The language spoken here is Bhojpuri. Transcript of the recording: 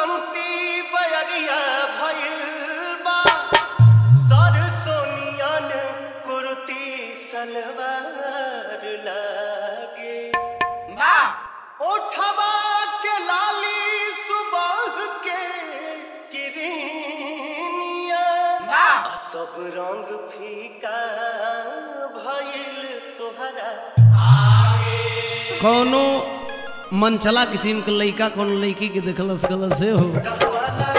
बसंती बयरिया भइल बा सर सोनियन कुर्ती सलवार लागे ओठवा के लाली सुबह के किरनिया आ सब रंग फीका भइल तोहरा कौनो मनचला किस्म के लइका कौन लड़की के देखलस गलत से हो कहवाला